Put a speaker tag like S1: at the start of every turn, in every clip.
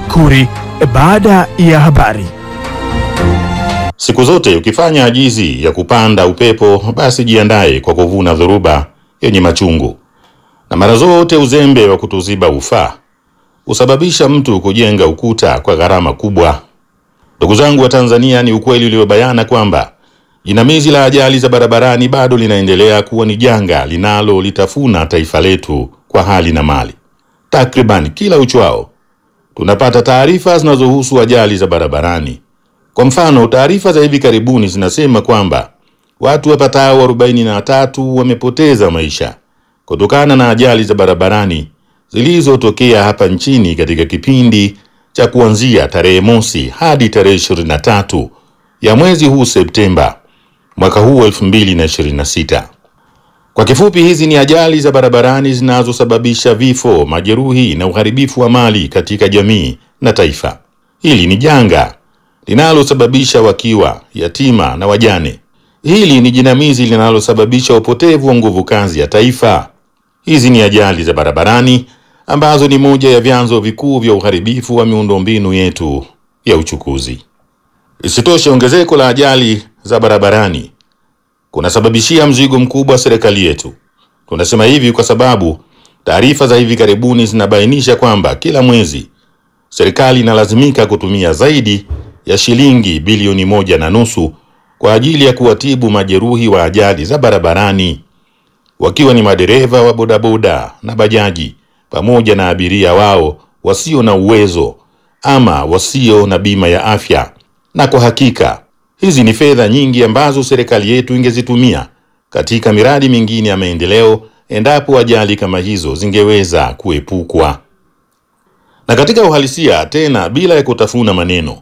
S1: Tafakuri baada ya habari.
S2: Siku zote ukifanya ajizi ya kupanda upepo, basi jiandae kwa kuvuna dhoruba yenye machungu. Na mara zote uzembe wa kutuziba ufaa husababisha mtu kujenga ukuta kwa gharama kubwa. Ndugu zangu wa Tanzania, ni ukweli uliobayana kwamba jinamizi la ajali za barabarani bado linaendelea kuwa ni janga linalolitafuna taifa letu kwa hali na mali. Takriban kila uchwao tunapata taarifa zinazohusu ajali za barabarani. Kwa mfano, taarifa za hivi karibuni zinasema kwamba watu wapatao 43 wamepoteza maisha kutokana na ajali za barabarani zilizotokea hapa nchini katika kipindi cha kuanzia tarehe mosi hadi tarehe 23 ya mwezi huu Septemba mwaka huu 2026. Kwa kifupi, hizi ni ajali za barabarani zinazosababisha vifo, majeruhi na uharibifu wa mali katika jamii na taifa. Hili ni janga linalosababisha wakiwa, yatima na wajane. Hili ni jinamizi linalosababisha upotevu wa nguvu kazi ya taifa. Hizi ni ajali za barabarani ambazo ni moja ya vyanzo vikuu vya uharibifu wa miundombinu yetu ya uchukuzi. Isitoshe, ongezeko la ajali za barabarani kunasababishia mzigo mkubwa serikali yetu. Tunasema hivi kwa sababu taarifa za hivi karibuni zinabainisha kwamba kila mwezi serikali inalazimika kutumia zaidi ya shilingi bilioni moja na nusu kwa ajili ya kuwatibu majeruhi wa ajali za barabarani, wakiwa ni madereva wa bodaboda na bajaji pamoja na abiria wao wasio na uwezo ama wasio na bima ya afya. Na kwa hakika hizi ni fedha nyingi ambazo serikali yetu ingezitumia katika miradi mingine ya maendeleo endapo ajali kama hizo zingeweza kuepukwa. Na katika uhalisia tena, bila ya kutafuna maneno,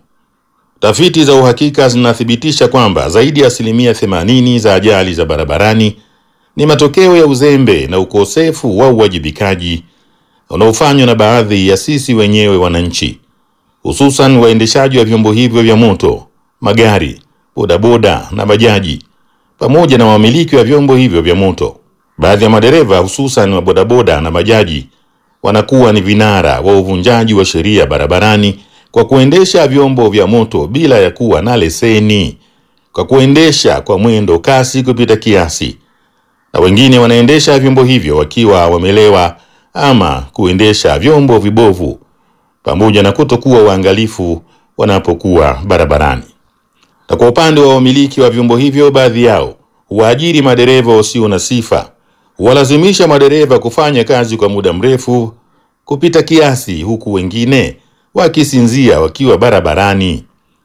S2: tafiti za uhakika zinathibitisha kwamba zaidi ya asilimia 80 za ajali za barabarani ni matokeo ya uzembe na ukosefu wa uwajibikaji unaofanywa na baadhi ya sisi wenyewe wananchi, hususan waendeshaji wa vyombo hivyo vya moto, magari, bodaboda na bajaji, pamoja na wamiliki wa vyombo hivyo vya moto. Baadhi ya madereva hususan wa bodaboda na bajaji wanakuwa ni vinara wa uvunjaji wa sheria barabarani kwa kuendesha vyombo vya moto bila ya kuwa na leseni, kwa kuendesha kwa mwendo kasi kupita kiasi, na wengine wanaendesha vyombo hivyo wakiwa wamelewa ama kuendesha vyombo vibovu, pamoja na kutokuwa waangalifu wanapokuwa barabarani. Na kwa upande wa wamiliki wa vyombo hivyo, baadhi yao huwaajiri madereva wasio na sifa, huwalazimisha madereva kufanya kazi kwa muda mrefu kupita kiasi, huku wengine wakisinzia wakiwa barabarani.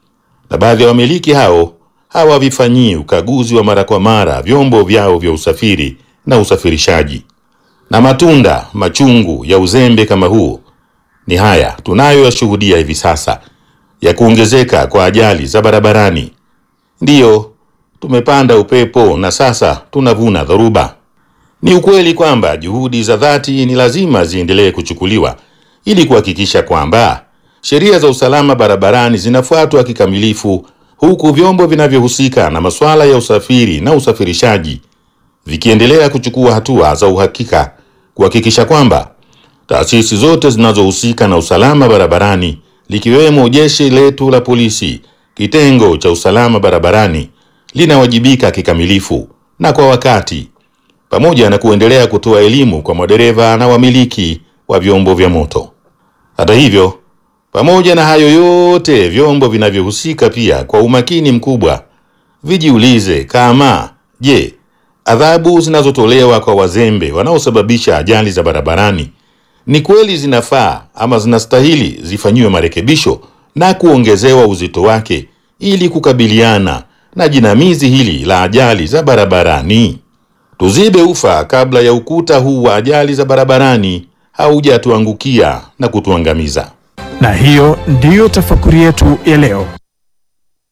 S2: Na baadhi ya wamiliki hao hawavifanyii ukaguzi wa mara kwa mara vyombo vyao vya usafiri na usafirishaji. Na matunda machungu ya uzembe kama huu ni haya tunayoyashuhudia hivi sasa ya kuongezeka kwa ajali za barabarani. Ndiyo, tumepanda upepo na sasa tunavuna dhoruba. Ni ukweli kwamba juhudi za dhati ni lazima ziendelee kuchukuliwa ili kuhakikisha kwamba sheria za usalama barabarani zinafuatwa kikamilifu, huku vyombo vinavyohusika na masuala ya usafiri na usafirishaji vikiendelea kuchukua hatua za uhakika kuhakikisha kwamba taasisi zote zinazohusika na usalama barabarani likiwemo jeshi letu la polisi, kitengo cha usalama barabarani linawajibika kikamilifu na kwa wakati, pamoja na kuendelea kutoa elimu kwa madereva na wamiliki wa vyombo vya moto. Hata hivyo, pamoja na hayo yote, vyombo vinavyohusika pia kwa umakini mkubwa vijiulize kama je, adhabu zinazotolewa kwa wazembe wanaosababisha ajali za barabarani ni kweli zinafaa ama zinastahili zifanyiwe marekebisho na kuongezewa uzito wake ili kukabiliana na jinamizi hili la ajali za barabarani. Tuzibe ufa kabla ya ukuta huu wa ajali za barabarani haujatuangukia na kutuangamiza.
S1: Na hiyo ndiyo tafakuri yetu ya leo.